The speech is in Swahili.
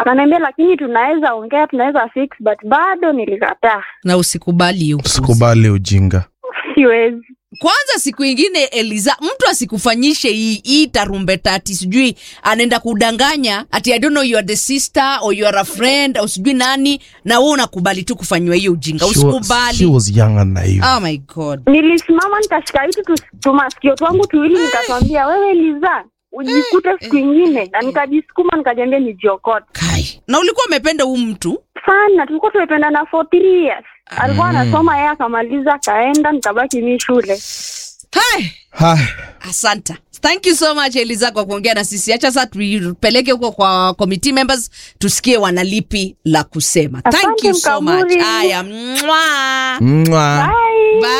Akaniambia lakini tunaweza ongea, tunaweza fix, but bado nilikataa, na usikubali hiyo upuzi. Usikubali ujinga. siwezi. kwanza siku ingine eliza mtu asikufanyishe hii hii tarumbeta ati sijui anaenda kudanganya ati i don't know you are the sister or you are a friend au sijui nani na wewe unakubali tu kufanyiwa hiyo ujinga She was, she usikubali was young and naive. oh my god Nilisimama nikashika hitu tu- tumasikio twangu tuwili, nikatwambia wewe Liza, ujikute siku ingine, na nikajisukuma nikajiambia nijiokote kai na ulikuwa umependa huu mtu sana. Tulikuwa tumependana for three years, alikuwa anasoma yeye akamaliza akaenda, nikabaki mi shule. hai Hai. asanta thank you so much eliza kwa kuongea na sisi hacha sasa tuipeleke huko kwa committee members tusikie wanalipi la kusema thank Asante, you so much Mkaburi. haya mwah. Mwah. Bye. Bye.